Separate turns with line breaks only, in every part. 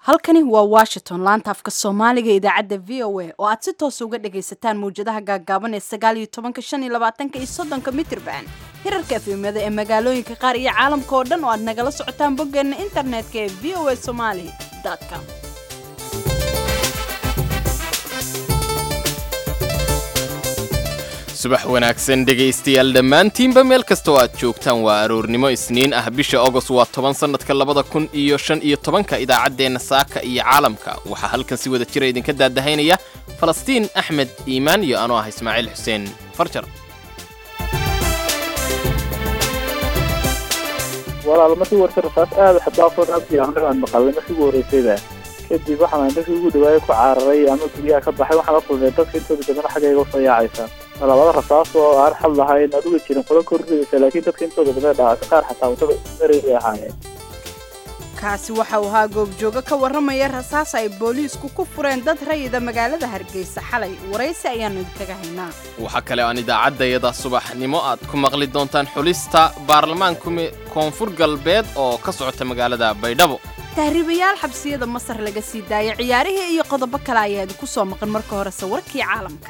halkani waa washington laanta afka soomaaliga ee idaacadda v o a oo aad si toosa uga dhagaysataan mawjadaha gaaggaaban ee sagaal iyo tobanka shan iyo labaatanka iyo soddonka mitrban hirarka efemyada ee magaalooyinka qaar iyo caalamka oo dhan oo aad nagala socotaan boggeenna internetka ee v o a somali com
subax wanaagsan dhegaystayaal dhammaantiinba meel kasta oo aad joogtaan waa aroornimo isniin ah bisha agost waa toban sannadka labada kun iyo shan iyo tobanka idaacaddeenna saaka iyo caalamka waxaa halkan si wada jira idinka daadahaynaya falastiin axmed iimaan iyo anoo ah ismaaciil xuseen farjar
walaal markii warta rasaas aada xadaafoo abdi anaga aan maqalnay markii ugu horreysayda kadib waxaan dadkii ugu dhawaayay ku cararay ama guryaha ka baxay waxaan la kulmay dadka intooda badan xaggayga usoo yaacaysa labada rasaas oo aan xal lahayn aduga jirin kula korrigaysa laakiin dadka intooda badan dhaca qaar xataa wadada mareegay ahaayeen
kaasi waxa uu ahaa goobjoogo ka warramaya rasaas ay booliisku ku fureen dad rayida magaalada hargeysa xalay waraysi ayaannu idinkaga haynaa
waxaa kale aan idaacaddayada subaxnimo aad ku maqli doontaan xulista baarlamaanka koonfur galbeed oo ka socota magaalada baydhabo
tahriibayaal xabsiyada masar laga sii daaya ciyaarihii iyo qodobo kale ayaa idinku soo maqan marka horese warkii caalamka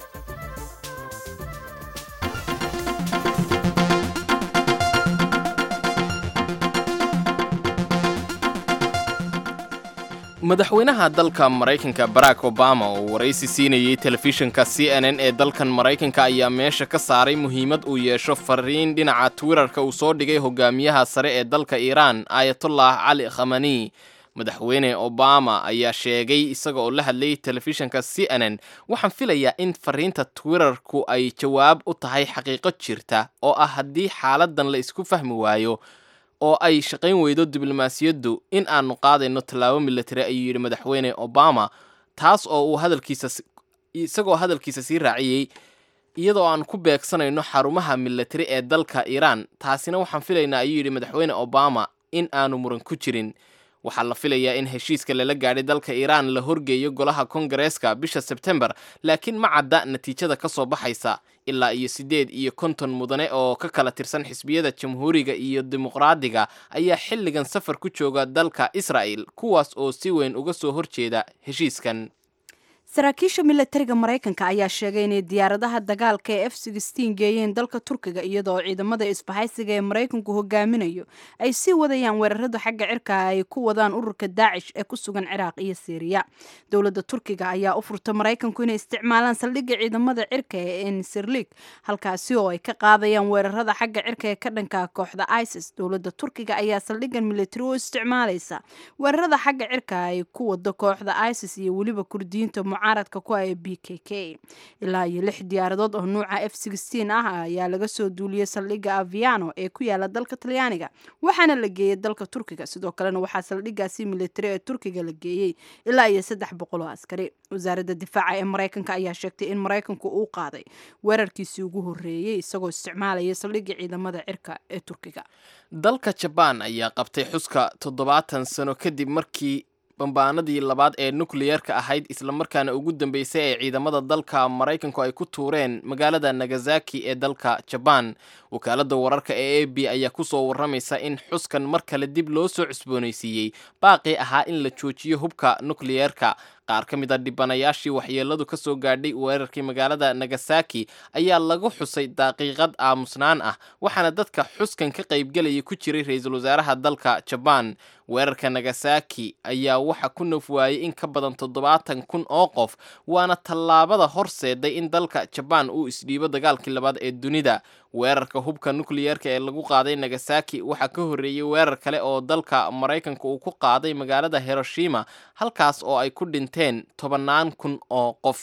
madaxweynaha dalka maraykanka barack obama oo waraysi siinayey telefishinka c n n ee dalkan maraykanka ayaa meesha ka saaray muhiimad uu yeesho fariin dhinaca twitterka uu soo dhigay hogaamiyaha sare ee dalka iiraan aayatullah cali khamani madaxweyne obama ayaa sheegay isaga oo la hadlayay telefishinka c n n waxaan filayaa in fariinta twitterku ay jawaab u tahay xaqiiqo jirta oo ah haddii xaaladan la isku fahmi waayo oo ay shaqayn weydo diblomaasiyaddu in aanu qaadayno tallaabo milatari ayuu yidhi madaxweyne obama taas oo uu hadalkiisa isagoo hadalkiisa sii raaciyey iyadoo aan ku beegsanayno xarumaha milatari ee dalka iiraan taasina waxaan filaynaa ayuu yidhi madaxweyne obama in aanu muran ku jirin waxaa la filayaa in heshiiska lala gaadhay dalka iiraan la horgeeyo golaha kongareeska bisha sebtembar laakiin ma cadda natiijada ka soo baxaysa ilaa iyo siddeed iyo konton mudane oo ka kala tirsan xisbiyada jamhuuriga iyo dimuqraadiga ayaa xilligan safar ku jooga dalka israa'el kuwaas oo si weyn uga soo horjeeda heshiiskan
saraakiisha milatariga maraykanka ayaa sheegay inay diyaaradaha dagaalka ee f sixteen geeyeen dalka turkiga iyadoo ciidamada isbahaysiga ee maraykanku hogaaminayo ay sii wadayaan weerarada xagga cirka ay ku wadaan ururka daacish ee ku sugan ciraaq iyo siiriya dowladda turkiga ayaa u furta maraykanku inay isticmaalaan saldhigga ciidamada cirka ee ensirlig halkaasi oo ay ka qaadayaan weerarada xagga cirka ee ka dhanka kooxda isis dowladda turkiga ayaa saldhiggan milatari u isticmaalaysa weerarada xagga cirka ay ku wado kooxda isis iyo weliba kurdiyiinta mucaaradka ku ah b k k ilaa iyo lix diyaaradood oo nuuca f sixteen ah ayaa laga soo duuliyey saldhigga aviano ee ku yaala dalka talyaaniga waxaana la geeyey dalka turkiga sidoo kalena waxaa saldhiggaasi militari ee turkiga la geeyey ilaa iyo saddex boqol oo askari wasaaradda difaaca ee maraykanka ayaa sheegtay in maraykanku uu qaaday weerarkiisii ugu horreeyey isagoo isticmaalaya saldhigga ciidamada cirka ee turkiga
dalka jabaan ayaa qabtay xuska toddobaatan sano kadib markii bambaanadii labaad ee nukliyeerka ahayd islamarkaana ugu dambeysay ee ciidamada dalka maraykanku ay ku tuureen magaalada nagasaki ee dalka jabaan wakaaladda wararka ee a b ayaa kusoo warramaysa in xuskan mar kale dib loo soo cusboonaysiiyey baaqii ahaa in la joojiyo hubka nukliyeerka qaar ka mid a dhibanayaashii waxyeeladu ka soo gaadhay weerarkii magaalada nagasaki ayaa lagu xusay daqiiqad aamusnaan ah waxaana dadka xuskan ka qaybgelaya ku jiray ra-iisul wasaaraha dalka jabaan weerarka nagasaki ayaa waxa ku naf waayey in ka badan toddobaatan kun oo qof waana tallaabada horseeday in dalka jabaan uu isdhiibo dagaalkii labaad ee dunida weerarka hubka nukliyeerka ee lagu qaaday nagasaki waxaa ka horreeyey weerar kale oo dalka maraykanka uu ku qaaday magaalada hiroshima halkaas oo ay ku dhinteen tobannaan kun oo qof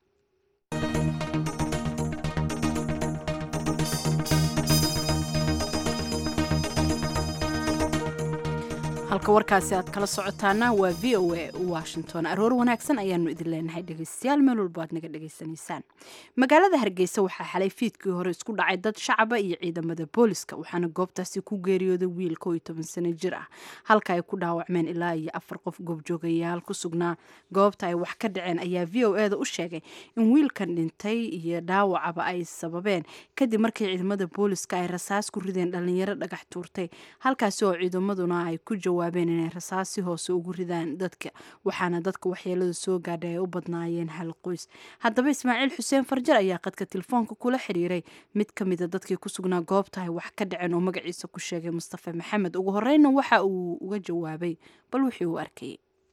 halka warkaasi aad kala socotaana waa v o a washington aroor wanaagsan ayaanu idin leenahay dhegaystayaal meel walba aad naga dhegaysanaysaan magaalada hargeysa waxaa xalay fiidkii hore isku dhacay dad shacaba iyo ciidamada booliska waxaana goobtaasi ku geeriyooday wiil kow iyo toban sano jir ah halka ay ku dhaawacmeen ilaa iyo afar qof goobjoogayaal ku sugnaa goobta ay wax ka dhaceen ayaa v o e da u sheegay in wiilkan dhintay iyo dhaawacaba ay sababeen kadib markii ciidamada booliska ay rasaas ku rideen dhalinyaro dhagax tuurtay halkaasi oo ciidamaduna ay ku jawaab jawaabeen inay rasaas si hoose ugu ridaan dadka waxaana dadka waxyeelada soo gaadhay ay u badnaayeen hal qoys haddaba ismaaciil xuseen farjar ayaa qadka telefoonka kula xiriiray mid ka mida dadkii ku sugnaa goobta ay wax ka dhaceen oo magaciisa ku sheegay mustafa maxamed ugu horeyna waxa uu uga jawaabay bal wixii uu arkayay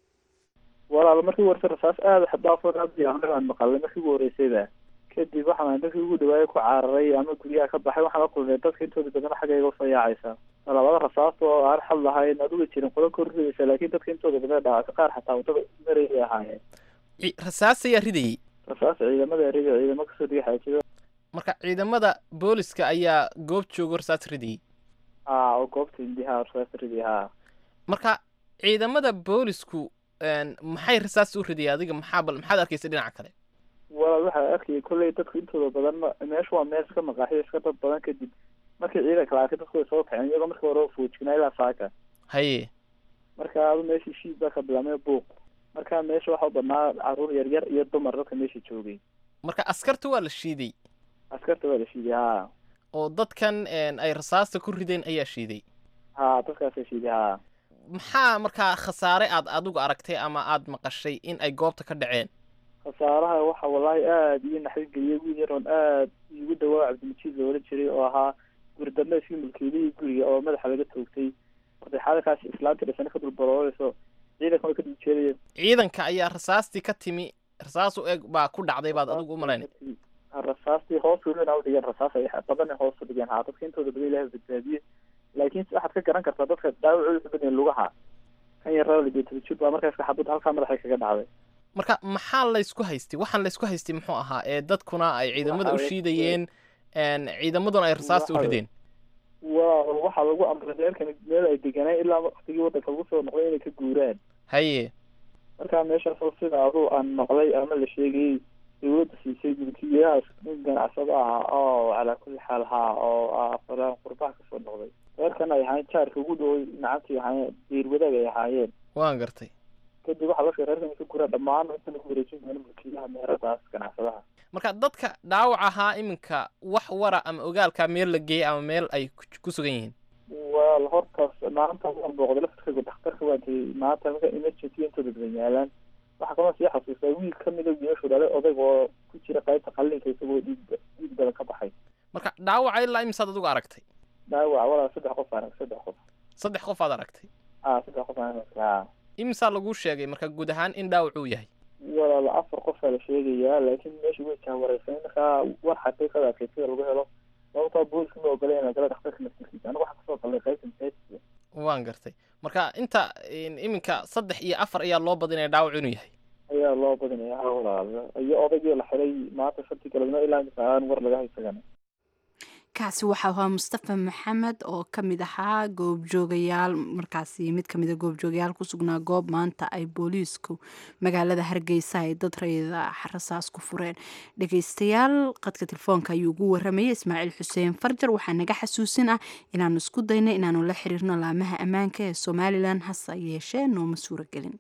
walaal markii warta rasaas aada xadaafood aad aan maqalay markii ugu horeysayba kadib waxaan dadkii ugu dhawaayay ku cararay ama guryaha ka baxay waxaan la kulmay dadka intooda badan xaggayga usoo yaacaysa labada rasaas oo aan xad lahayn aad uga jirin qolo korridaysa laakiin dadka intooda badan dhaawacay qaar xataa wadada marayay ahaayeen
rasaas ayaa ridayey
rasaas ciidamada riga ciidamo kasoo diga xaajida
marka ciidamada booliska ayaa goob joogo rasaas ridayey
ha oo goobta indiha rasaas riday ha
marka ciidamada boolisku maxay rasaas u ridayay adiga maxaa bal maxaad arkaysa dhinaca kale
walaal waxaa arkayay kolley dadku intooda badan meesha waa meel iska maqaaxiyo iska dad badan kadib markii ciidanka la arkay dadku way soo kaceen iyagoo markii hore foojignaa ilaa saaka
haye
marka adu meeshii shiid baa ka bilaamay buuq marka meesha waxaa u badnaa caruur yar yar iyo dumar dadka meesha joogay
marka askarta waa la shiiday
askarta waa la shiiday ha
oo dadkan ay rasaasta ku rideen ayaa shiiday
ha dadkaasa shiiday ha
maxaa markaa khasaare aad adigu aragtay ama aad maqashay in ay goobta ka dhaceen
khasaaraha waxa wallaahi aada iyo naxarigeliyay wiil yar oon aada igu dhawaa cabdilmajiid loola jiray oo ahaa guri dambe iskii mulkiilihii guriga oo madaxa laga toogtay martay xaalikaas islaantii dhisana ka dulbaloolayso ciidanka way ka dul jeedayeen
ciidanka ayaa rasaastii ka timi rasaas u eg baa ku dhacday baad adigu u malaynay
rasaastii hoos welina udhigeen rasaas ay badana hoos u dhigeen haa dadka intooda badan ilahay badbaadiyey laakiin waxaad ka garan kartaa dadka dhaawacooda ku badan lugaha kan yarraa ligeetabajir baa markaas xabad halkaa madaxay kaga dhacday
marka maxaa laysku haystay waxaan laysku haystay muxuu ahaa ee dadkuna ay ciidamada u shiidayeen ciidamaduna ay rasaasta u rideen
wa waxaa lagu amray reerkan meel ay deganaan ilaa waktigii waddanka lagu soo noqday inay ka guuraan
haye
markaa meeshaas sida aduu aan maqlay ama la sheegayey dawladda siisay mulkiilayahaas nin ganacsado ah oo calaa kulli xaal haa oo afalaan qurbaha kasoo noqday reerkan ay ahaayeen jaarka ugu dhaway nacantii ahaayeen diir wadaag ay ahaayeen
waan gartay
kadib waxaa loo reerkan ka guraa dhammaan inta lagu wareejin doono mulkiilaha meeradaas ganacsadaha
marka dadka dhaawac ahaa iminka wax wara ama ogaalka meel la geeyey ama meel ay ku sugan yihiin
waa hortaas maanta waan booqday laftirkayga dhakhtarka waan tegey maanta marka emergency intooda badan yaalaan waxaa kaloo sii xasuustaa wiil kamida wiilashu dhalay odayg oo ku jira qaybta qallinka isagoo dhiig dhiig badan ka baxay
marka dhaawaca ilaa imisaad adigu aragtay
dhaawac walaa saddex qof arag saddex qof
saddex qof aad aragtay
a saddex qof a
imisaa laguu sheegay marka guud ahaan in dhaawac uu yahay
walaala afar qofaa la sheegayaa laakiin meesha way jahwareysan markaa war xaqiiqada adkeysyada lagu helo sababtaa booliska ma ogola inaa gala dhakhtarka naftirkiisa anigu waxaa kasoo galnay qaybta masaajidka
waan gartay marka inta iminka saddex iyo afar ayaa loo badinaya dhaawac inuu yahay
ayaa loo badinaya ha walaal iyo odaygii la xiray maanta shantii galabnimo ilaa imika aan war laga haysagana
kaasi waxaa ahaa mustafa maxamed oo ka mid ahaa goobjoogayaal markaasi mid kamid a goobjoogayaal ku sugnaa goob maanta ay booliisku magaalada hargeysa ay dad rayda rasaas ku fureen dhegeystayaal qadka telefoonka ayuu ugu waramayay ismaaciil xuseen farjar waxaa naga xasuusin ah inaanu isku dayna inaanu la xiriirno laamaha ammaanka ee somalilan hase yeeshee nooma suuragelin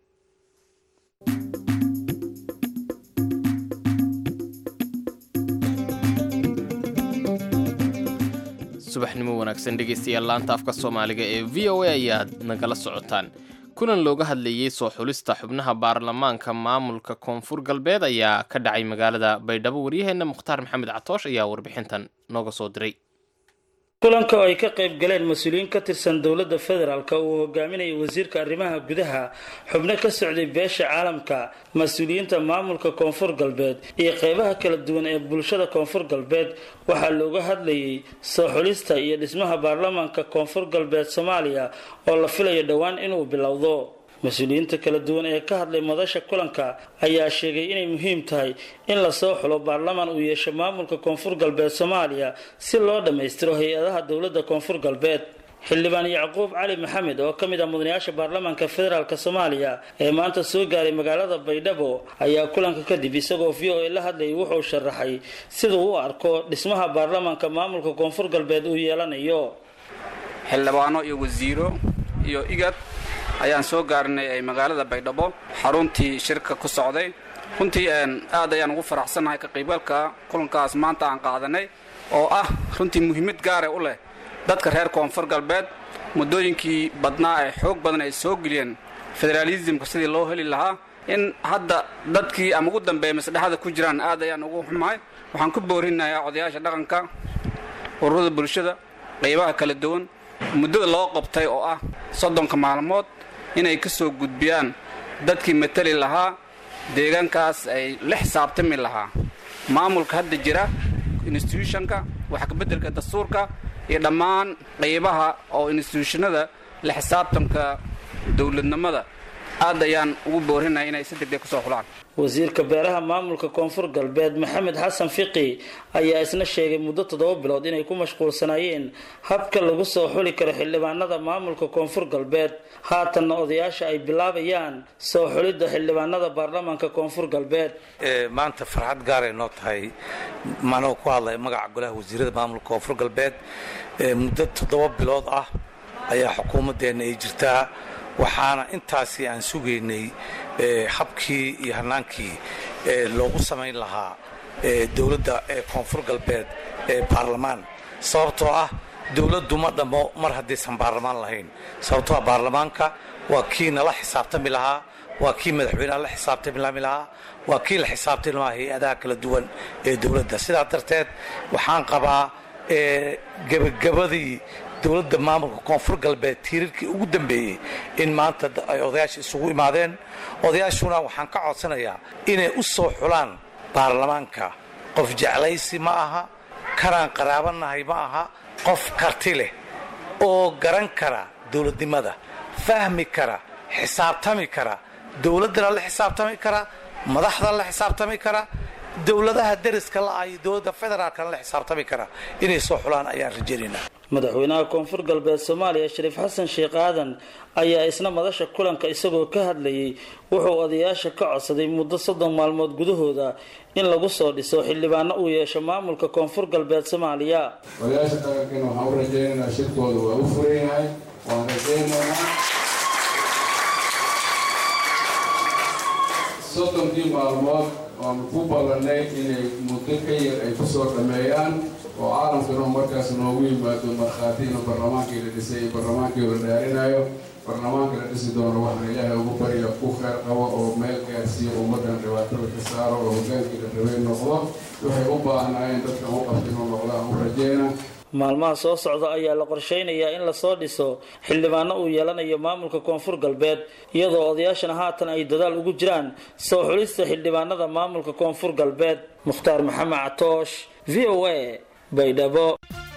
subaxnimo wanaagsan dhegaystayaal laanta afka soomaaliga ee v o a ayaad nagala socotaan kulan looga hadlayey soo xulista xubnaha baarlamaanka maamulka koonfur galbeed ayaa ka dhacay magaalada baydhabo waryaheenna mukhtaar maxamed catoosh ayaa warbixintan nooga soo diray
kulanka oo ay ka qayb galeen mas-uuliyiin ka tirsan dowladda federaalk uu hogaaminayay wasiirka arrimaha gudaha xubno ka socday beesha caalamka mas-uuliyiinta maamulka koonfur galbeed iyo qeybaha kala duwan ee bulshada koonfur galbeed waxaa looga hadlayay soo xulista iyo dhismaha baarlamaanka koonfur galbeed soomaaliya oo la filayo dhowaan inuu bilowdo mas-uuliyiinta kala duwan ee ka hadlay madasha kulanka ayaa sheegay inay muhiim tahay in lasoo xulo baarlamaan uu yeesho maamulka koonfur galbeed soomaaliya si loo dhammaystiro hay-adaha dowladda koonfur galbeed xildhibaan yacquub cali maxamed oo ka mid ah mudanayaasha baarlamaanka federaalk soomaaliya ee maanta soo gaaray magaalada baydhabo ayaa kulanka kadib isagoo v o a la hadlayay wuxuu sharaxay siduu u arko dhismaha baarlamaanka maamulka koonfur galbeed uu yeelanayo
xildhibaano iyo wasiiro iyo igad ayaan soo gaarnay magaalada baydhabo xaruntii shirka ku socday runtii aad ayaan ugu faraxsannahay ka qaybgalka kulankaas maanta aan qaadanay oo ah runtii muhiimad gaara u leh dadka reer koonfur galbeed muddooyinkii badnaa ee xoog badan ay soo geliyeen federaalisimka sidii loo heli lahaa in hadda dadkii ama ugu dambeeya masdhexada ku jiraan aad ayaan ugu xumahay waxaan ku boorinayaa odayaasha dhaqanka ururada bulshada qaybaha kala duwan muddada loo qabtay oo ah soddonka maalmood inay ka soo gudbiyaan dadkii matali lahaa deegaankaas ay la xisaabtami lahaa maamulka hadda jira instituushonka wax kabeddelka dastuurka iyo dhammaan qaybaha oo instituushanada la xisaabtanka dowladnimada aad ayaan ugu boorinaya inay si degdeg kusoo xulaan
wasiirka beeraha maamulka koonfur galbeed maxamed xasan fiqi ayaa isna sheegay muddo toddoba bilood inay ku mashquulsanaayeen habka lagu soo xuli karo xildhibaanada maamulka koonfur galbeed haatanna odayaasha ay bilaabayaan soo xulidda xildhibaanada baarlamaanka koonfur galbeed
maanta farxad gaaray noo tahay manoo ku hadlaya magaca golaha wasiirada maamulka koonfur galbeed muddo toddoba bilood ah ayaa xukuumaddeenna ay jirtaa waxaana intaasi aan sugaynay habkii iyo hanaankii loogu samayn lahaa dowladda koonfur galbeed ee baarlamaan sababtoo ah dowladdu ma dhammo mar haddaysan baarlamaan lahayn sababtoo ah baarlamaanka waa kii nala xisaabtami lahaa waa kii madaxweyneha la xisaabtami lahaa waa kii la xisaabtami lahaa hay-adaha kala duwan ee dowladda sidaa darteed waxaan qabaa gebagabadii dowladda maamulka koonfur galbeed tiirarkii ugu dambeeyey in maanta ay odayaasha isugu imaadeen odayaashuna waxaan ka codsanayaa inay u soo xulaan baarlamaanka qof jeclaysi ma aha kanaan qaraabanahay ma aha qof karti leh oo garan kara dowladnimada fahmi kara xisaabtami kara dowladdana la xisaabtami kara madaxda la xisaabtami kara dowladaha deriska la-ah iyo dowladda federaalkana la xisaabtami kara inay soo xulaan ayaan rajaynaynaa
madaxweynaha koonfur galbeed soomaaliya shariif xasan sheekh aadan ayaa isna madasha kulanka isagoo ka hadlayay wuxuu odayaasha ka codsaday muddo soddon maalmood gudahooda in lagu soo dhiso xildhibaano uu yeesho maamulka koonfur galbeed soomaaliya
odayaasha dhaqankiina waxaan u rajaynaynaa shirkooda waa u furan yahay waan rajaynaynaa soddonkii maalmood waanu ku ballannay inay muddo ka yar ay ku soo dhammeeyaan oo caalamkana markaas noogu yimaado markhaati inuu barlamaankii la dhisay iyo barlamaankii la dhaarinayo barlamaanka la dhisi doono waxaan ilaahay ugu barya ku kheyr qabo oo meel gaarsiiyo ummaddan dhibaatada ka saaro oo hogaankii la rabay noqdo waxay u baahnaayeen dadkan u qabta inuu noqdo aan u rajayna
maalmaha soo socda ayaa la qorsheynayaa in lasoo dhiso xildhibaano uu yeelanayo maamulka koonfur galbeed iyadoo odayaashana haatan ay dadaal ugu jiraan soo xulista xildhibaanada maamulka koonfur galbeed mukhtaar maxamed catoosh v o a baydhabo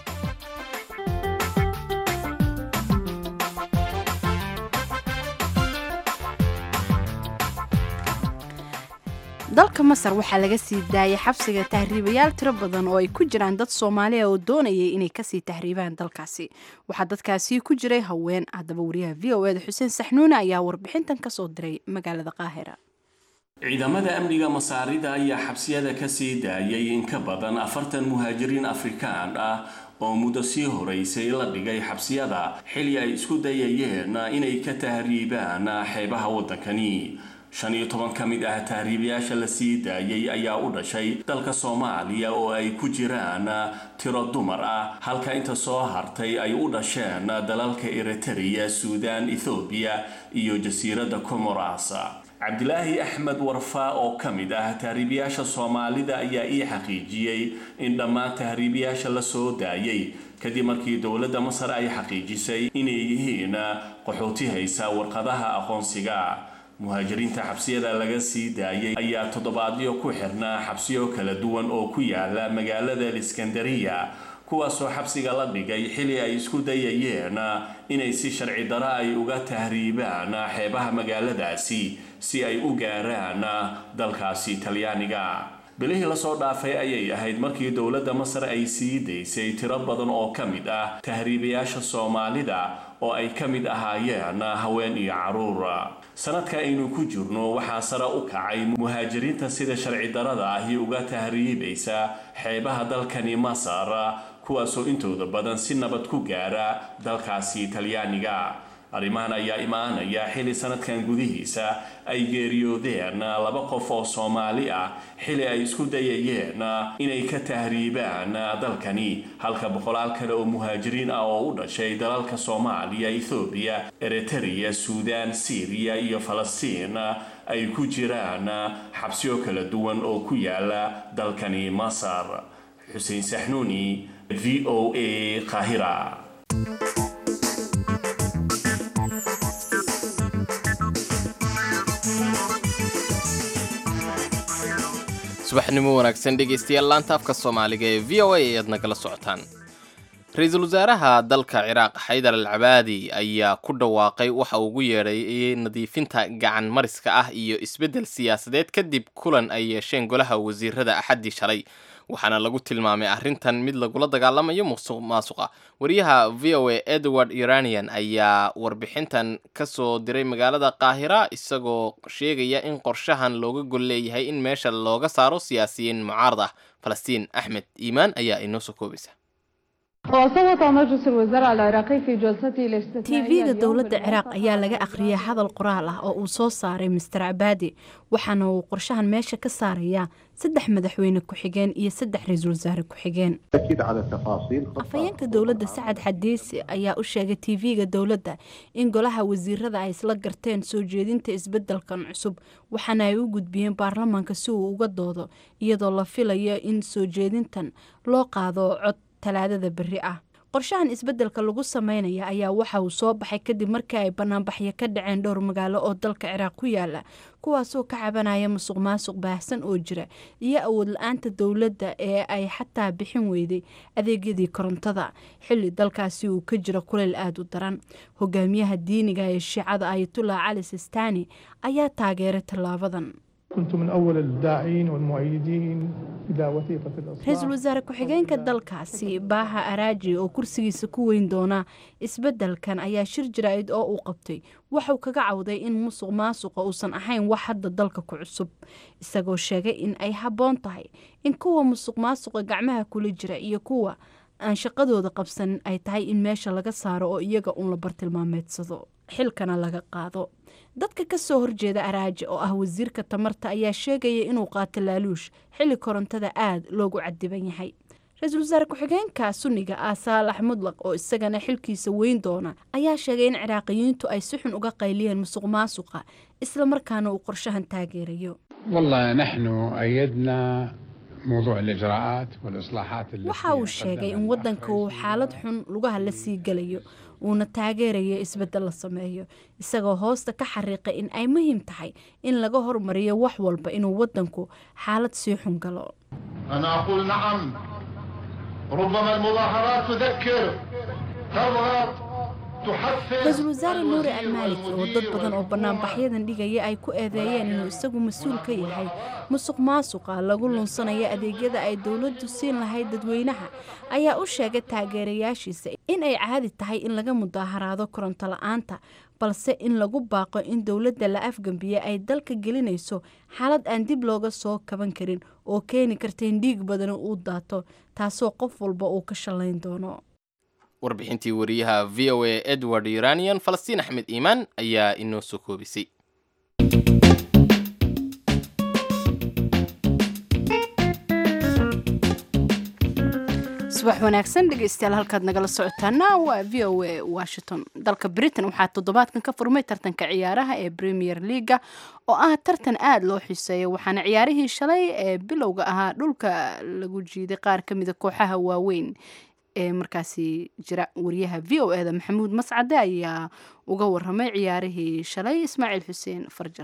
dalka masar waxaa laga sii daayay xabsiga tahriibayaal tiro badan oo ay ku jiraan dad soomaaliya oo doonayay inay kasii tahriibaan dalkaasi waxaa dadkaasi ku jiray haween haddaba wariyaha v o eda xuseen saxnuune ayaa warbixintan kasoo diray magaalada qaahira
ciidamada amniga masaarida ayaa xabsiyada kasii daayay in ka badan afartan muhaajiriin afrikaan ah oo muddo sii horeysay la dhigay xabsiyada xili ay isku dayayeen inay ka tahriibaan xeebaha waddankani shan iyo toban ka mid ah tahriibayaasha la sii daayay ayaa u dhashay dalka soomaaliya oo ay ku jiraan tiro dumar ah halka inta soo hartay ay u dhasheen dalalka eritrea suudaan ethoobiya iyo jasiiradda comoras cabdilaahi axmed warfaa oo ka mid ah tahriibayaasha soomaalida ayaa ii xaqiijiyey in dhammaan tahriibayaasha la soo daayay kadib markii dowladda masar ay xaqiijisay inay yihiin qaxooti haysa warqadaha aqoonsiga muhaajiriinta xabsiyada laga sii daayay ayaa toddobaadyo ku xirnaa xabsiyo kala duwan oo ku yaala magaalada iskandariya kuwaasoo xabsiga la dhigay xili ay isku dayayeen inay si sharci daro ay uga tahriibaan xeebaha magaaladaasi si ay u gaaraan dalkaasi talyaaniga bilihii lasoo dhaafay ayay ahayd markii dowladda masar ay sii daysay tiro badan oo ka mid ah tahriibayaasha soomaalida oo ay ka mid ahaayeen haween iyo caruur sanadka aynu ku jirno waxaa sare u kacay muhaajiriinta sida sharci darada ahi uga tahriibaysa xeebaha dalkani masar kuwaasoo intooda badan si nabad ku gaara dalkaasi talyaaniga arrimahan ayaa imaanaya xili sanadkan gudihiisa ay geeriyoodeen laba qof oo soomaali ah xili ay isku dayayeen inay ka tahriibaan dalkani halka boqolaal kale oo muhaajiriin ah oo u dhashay dalalka soomaaliya ethoobiya eritrea suudaan syriya iyo falastiin ay ku jiraan xabsiyo kala duwan oo ku yaala dalkani masar xuseen saxnuuni v o a qaahira
subaxnimo wanaagsan dhegaystayaal laanta afka soomaaliga ee v o a ayaad nagala socotaan ra-iisul wasaaraha dalka ciraaq xaydar al cabaadi ayaa ku dhawaaqay waxa uu ugu yeedhay nadiifinta gacan mariska ah iyo isbeddel siyaasadeed kadib kulan ay yeesheen golaha wasiirada axaddii shalay waxaana lagu tilmaamay arrintan mid lagula dagaalamayo musuq maasuqa wariyaha v o a edward iranian ayaa warbixintan ka soo diray magaalada qaahira isagoo sheegaya in qorshahan looga gol leeyahay in meesha looga saaro siyaasiyiin mucaarad ah falastiin axmed iimaan ayaa inoo soo koobaysa
tv-ga dowladda ciraaq ayaa laga akhriyay hadal qoraal ah oo uu soo saaray master cabaadi waxaana uu qorshahan meesha ka saarayaa saddex madaxweyne ku-xigeen iyo saddex ra-iisul wasaare ku-xigeen afhayeenka dowladda sacad xadiisi ayaa u sheegay tv-ga dowladda in golaha wasiirada ay isla garteen soo jeedinta isbedelkan cusub waxaana ay u gudbiyeen baarlamaanka si uu uga doodo iyadoo la filayo in soo jeedintan loo qaado cod talaadada berri ah qorshahan isbeddelka lagu sameynaya ayaa waxa uu soo baxay kadib markii ay banaanbaxyo ka dhaceen dhowr magaalo oo dalka ciraaq ku yaala kuwaasoo ka cabanaya musuq maasuq baahsan oo jira iyo awood la-aanta dowladda ee ay xataa bixin weyday adeegyadii korontada xilli dalkaasi uu ka jiro kuleyl aada u daran hogaamiyaha diiniga ee shiicada ayatullah cali sistani ayaa taageeray tallaabadan
كنت من أول الداعين والمؤيدين إلى وثيقة الإصلاح
ra-iisul wasaare ku-xigeenka dalkaasi baaha araaji oo kursigiisa ku weyn doona isbeddelkan ayaa shir jaraa'id oo uu qabtay waxuu kaga cawday in musuq maasuqa uusan ahayn wax hadda dalka ku cusub isagoo sheegay in ay habboon tahay in kuwa musuq maasuqa gacmaha kula jira iyo kuwa aan shaqadooda qabsanin ay tahay in meesha laga saaro oo iyaga uun la bartilmaameedsado xilkana laga qaado dadka ka soo horjeeda araaji oo ah wasiirka tamarta ayaa sheegaya inuu qaato laaluush xilli korontada aada loogu cadiban yahay ra-iisul wasaare ku-xigeenka sunniga ah saalax mudlaq oo isagana xilkiisa weyn doona ayaa sheegay in ciraaqiyiintu ay si xun uga qayliyeen musuq maasuqa islamarkaana uu qorshahan taageerayo
والله نحن أيدنا موضوع الإجراءات والإصلاحات التي
waxa uu sheegay in waddanka uu xaalad xun lugaha la sii gelayo uuna taageerayo isbeddel la sameeyo isagoo hoosta ka xariiqay in ay muhiim tahay in laga hormariyo wax walba inuu waddanku xaalad sii xun galo
أنا أقول نعم ربما المظاهرات تذكر تضغط تحفز
ra-iisul wasaare nuuri almaalik oo dad badan oo banaanbaxyadan dhigaya ay ku eedeeyeen inuu isagu mas-uul ka yahay musuq maasuqa lagu lunsanaya adeegyada ay dowladdu siin lahayd dadweynaha ayaa u sheegay taageerayaashiisa in ay caadi tahay in laga mudaaharaado koronto la-aanta balse in lagu baaqo in dowladda la afgambiye ay dalka gelinayso xaalad aan dib looga soo kaban karin oo keeni karta in dhiig badani uu daato taasoo qof walba uu ka shallayn doono
warbixintii wariyaha v o a edward iranian falastiin axmed iimaan ayaa inoo soo koobisay
subax wanaagsan dhegeystayaal halkaad nagala socotaana waa v o a washington dalka britain waxaa toddobaadkan ka furmay tartanka ciyaaraha ee premier leaga oo ah tartan aada loo xiiseeya waxaana ciyaarihii shalay ee bilowga ahaa dhulka lagu jiiday qaar ka mida kooxaha waaweyn ee markaasi jira wariyaha v o eda maxamuud mascade ayaa uga waramay ciyaarihii shalay ismaaciil xuseen farjar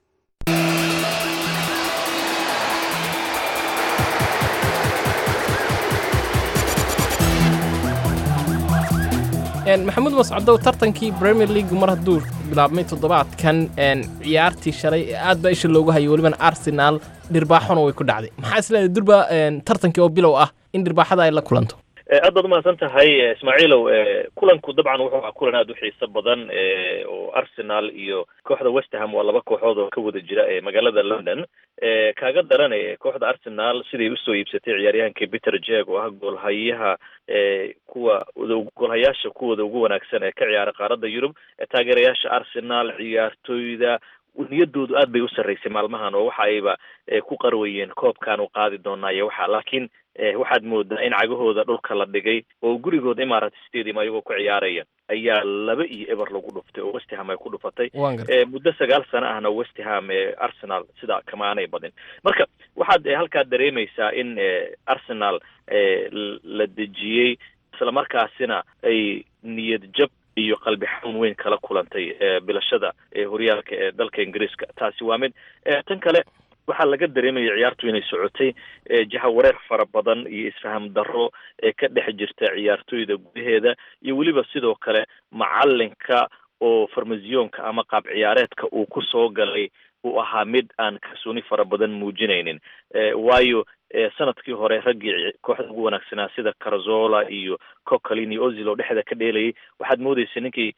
maxamuud mascadow tartankii premier league mar hadduu bilaabmay toddobaadkan ciyaartii shalay aad baa isha loogu hayay welibana arsenal dhirbaaxona way ku dhacday maxaa isleedahay durba tartankii oo bilow ah in dhirbaaxada ay la kulanto
aad baad umahadsan tahay ismaaciilow kulanku dabcan wuxuu ahaa kulan aada u xiiso badan oo arsenal iyo kooxda westerham waa laba kooxood oo ka wada jira ee magaalada london kaaga daran kooxda arsenal siday usoo iibsatay ciyaaryahankii peter jeg oo ah goolhayaha kuwa goolhayaasha kuwooda ugu wanaagsan ee ka ciyaara qaaradda yurub taageerayaasha arsenal ciyaartooyda niyadoodu aad bay u sarreysay maalmahan oo waxa ayba ku qarwayeen koobkan u qaadi doonaa iyo waxa laakiin waxaad moodaa in cagahooda dhulka la dhigay oo gurigooda imarat stadium ayagoo ku ciyaaraya ayaa laba iyo eber lagu dhuftay oo westham ay ku dhufatay muddo sagaal sano ahna westham arsenal sidaa kama aanay badin marka waxaad halkaa dareemaysaa in arsenal la dejiyey islamarkaasina ay niyad jab iyo qalbi xanuun weyn kala kulantay bilashada horyaalka ee dalka ingiriiska taasi waa mid tan kale waxaa laga dareemaya ciyaartu inay socotay jahawareer fara badan iyo isfaham darro ee ka dhex jirta ciyaartooyda gudaheeda iyo weliba sidoo kale macalinka oo farmasiyoonka ama qaab ciyaareedka uu ku soo galay uu ahaa mid aan kalsooni fara badan muujinaynin waayo sanadkii hore raggii kooxda ugu wanaagsanaa sida carzola iyo cocalin iyo ozil oo dhexda ka dheelayay waxaad moodeysa ninkii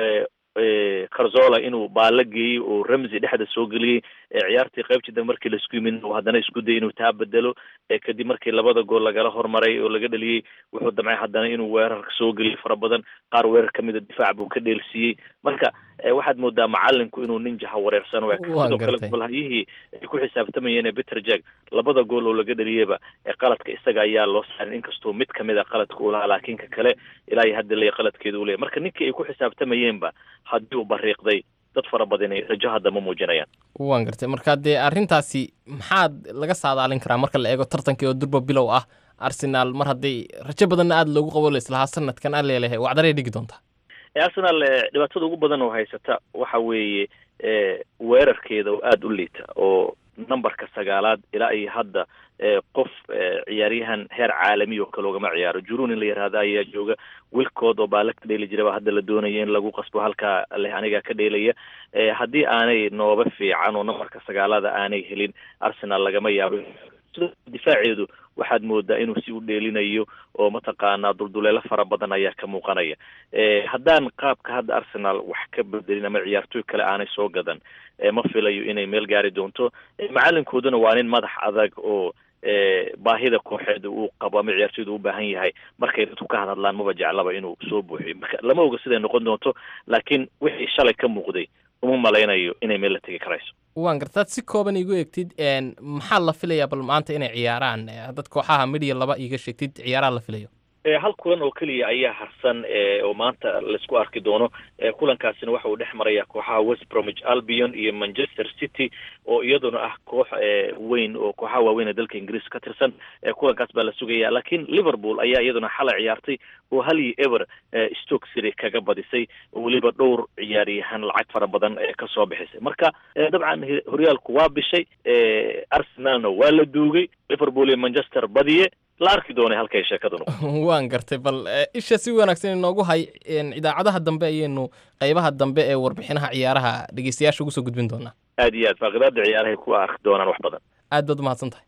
carzola inuu baalo geeyey oo ramsey dhexda soo geliyey ciyaartii qaybtii dambe markii laisku yimid uu haddana isku dayay inuu taa bedelo kadib markii labada gool lagala hormaray oo laga dhaliyey wuxuu damcay haddana inuu weerarka soo geliyo fara badan qaar weerar kamida difaac buu ka dheelsiiyey marka waxaad moodaa macalinku inuu nin jaha wareersan u eg sidoo kale golhayihii ay ku xisaabtamayeen peter jag labada gool oo laga dhaliyeyba qaladka isaga ayaa loo saarin inkastoo mid kamid a qaladka uu lahaa laakiin ka kale ilaa iyo hadda le qaladkeeda u leeyahy marka ninkii ay ku xisaabtamayeenba haddii uu bariiqday dad fara badanay rajo hadda ma muujinayaan
waan gartay marka dee arrintaasi maxaad laga saadaalin karaa marka la eego tartankii oo durba bilow ah arsenal mar hadday rajo badanna aada loogu qabo laislahaa sanadkan aan leelehay wacdaray dhigi doontaa
arsenal dhibaatada ugu badan oo haysata waxa weeye weerarkeeda oo aada u liita oo numberka sagaalaad ilaa iyo hadda qof ciyaaryahan heer caalami oo kale ugama ciyaaro jurun in la yihahda ayaa jooga wilkood oo baala ka dheeli jiraba hadda la doonaya in lagu qasbo halkaa leh anigaa ka dheelaya haddii aanay nooba fiican oo numberka sagaalada aanay helin arsenal lagama yaabo difaaceedu waxaad moodaa inuu si u dheelinayo oo mataqaanaa dulduleelo fara badan ayaa ka muuqanaya haddaan qaabka hadda arsenal wax ka bedelin ama ciyaartooy kale aanay soo gadan ma filayo inay meel gaari doonto macalinkooduna waa nin madax adag oo baahida kooxeeda uu qabo ama ciyaartooyda u baahan yahay markay dadku ka hadhadlaan maba jeclaba inuu soo buuxiyo marka lama oga siday noqon doonto laakiin wixii shalay ka muuqday uma malaynayo inay meel la tegi karayso
waan gartaad si kooban igu egtid maxaa la filayaa bal maanta inay ciyaaraan dad kooxaha midhiya laba iiga sheegtid ciyaaraha la filayo
hal kulan oo keliya ayaa harsan oo maanta laisku arki doono kulankaasina waxa uu dhex maraya kooxaha west bromwich albion iyo manchester city oo iyaduna ah koox weyn oo kooxaha waaweyn ee dalka ingiriiska ka tirsan kulankaas baa la sugaya laakiin liverpool ayaa iyaduna xalay ciyaartay oo hal iyo ever stoke city kaga badisay oo weliba dhowr ciyaaryahan lacag fara badan kasoo bixisay marka dabcan horyaalku waa bishay arsenalna waa la duugay liverpool iyo manchester badiye la arki doonay halkay sheekadu noqo
waan gartay bal isha si wanaagsan inoogu hay idaacadaha dambe ayaynu qaybaha dambe ee warbixinaha ciyaaraha dhegeystayaasha ugu soo gudbin doonaa
aad iyo aad faaqidaada ciyaarahay ku arki doonaan wax badan
aad baad umahadsan tahay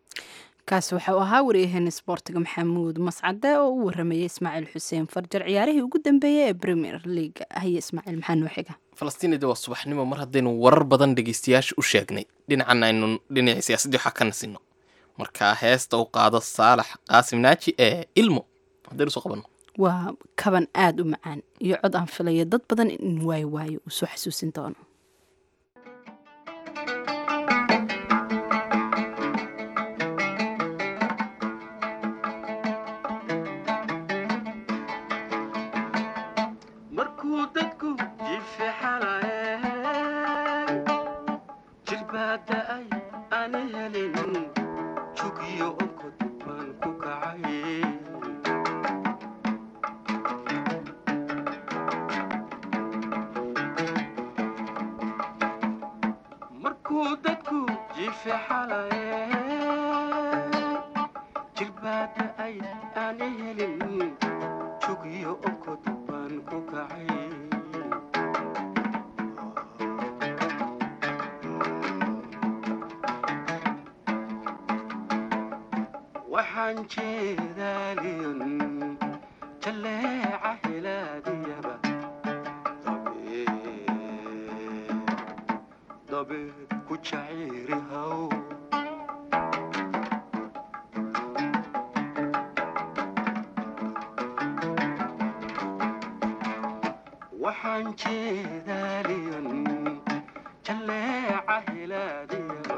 kaasi waxau ahaa waryaheena sboortiga maxamuud mascade oo u waramayay ismaaciil xuseen farjar ciyaarihii ugu dambeeyey ee premier league haye ismaaciil maxaa noo xiga
falastiinida waa subaxnimo mar haddaynu warar badan dhegeystayaasha u sheegnay dhinacan aynu dhinacii siyaasaddii waxaa ka nasino markaa heesta u qaado saalax qaasim naaji ee ilmo haddaynu soo qabanno
waa kaban aada u macaan iyo cod aan filaya dad badan in waayo waayo uu soo xasuusin doono
waxaan jeedaliyon jaleeca helaadiyaba dabeed ku jaciiri haw waxaan jeedaaliyan jaleeca helaadiyaba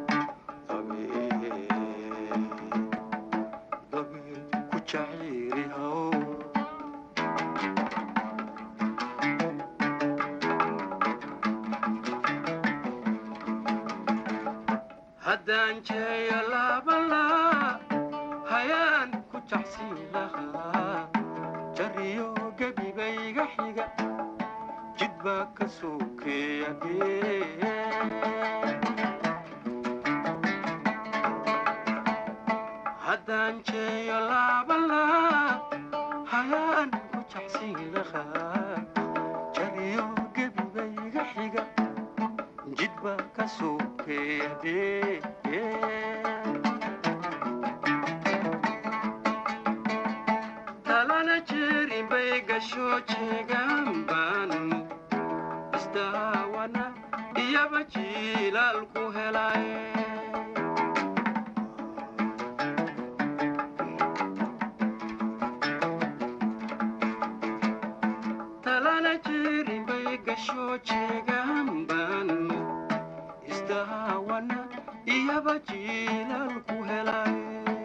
dabeed ku jaciiri haw haddaan jeeyo laabalaa hayaan ku jacsiin lahaa jariyo gebibayga xiga jid baa ka sokeeya haddaan jeeyo laabalaa hayaan ku jacsiin lahaa jariyo gebibayga xiga jid baa ka sokeeya talana jeerin bay gasho jeegaan baan isdaawana iyaba jiilaal ku helay talana jeerin bay gasho jeegaan baan isdaawana iyaba jiilaal ku helay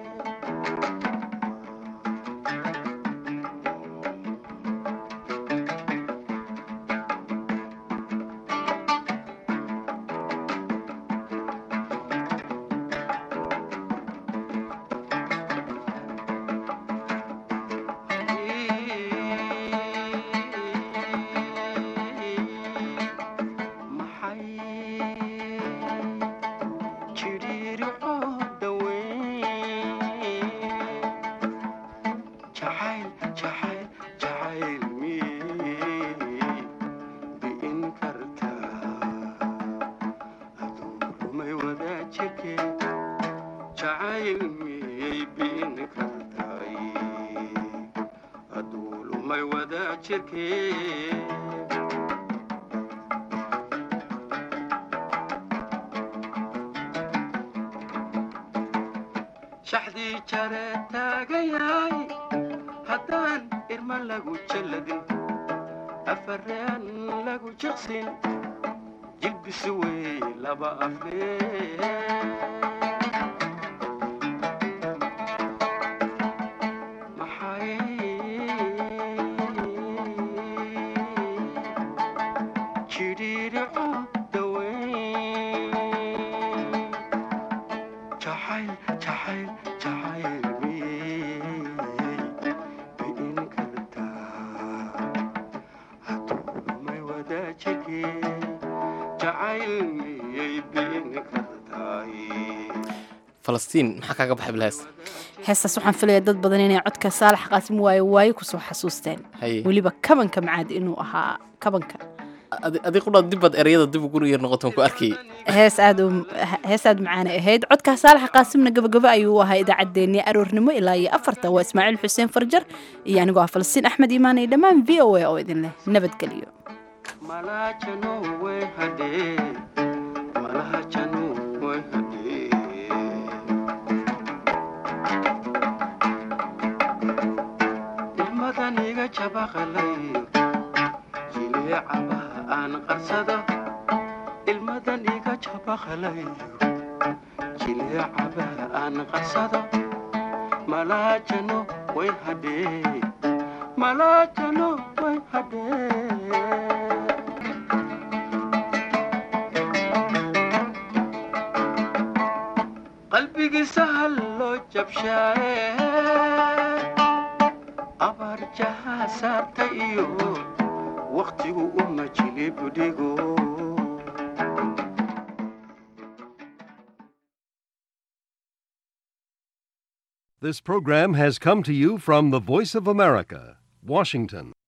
shaxdii jare taagayaay haddaan irma lagu jalladin afareen lagu jiqsin jilbisi wey laba aflee
falastiin maxaa kaaga baxay bilhaas
heestaas waxaan filayaa dad badan inay codka saalax qaasim waayo waayo kusoo xasuusteen
Haye.
weliba kabanka macaad inuu ahaa kabanka
adi qudhaa dibbaad ereyada dib ugu yar noqotan ku arkay
hees aad u hees aad macaanay ahayd codka saalax qaasimna gabagabo ayuu u ahaa idaacaddeenii aroornimo ilaa iyo afarta waa ismaaciil xuseen farjar iyo anigoo ah falastiin axmed iimaan iyo dhammaan v o a oo idin leh nabadgelyo
malajano way hadhee malajano way hadhee ilmadan iga jabaqalayo jileecaba aan qarsado ilmadan iga jabaqalayo jileecaba aan qarsado malajano way hadhee malajano way hadhee qalbigiisa hal loo jabshaaye abaar jahaa saarta iyo wakhtigu uma jilibdhigo
This program has come to you from the Voice of America, Washington.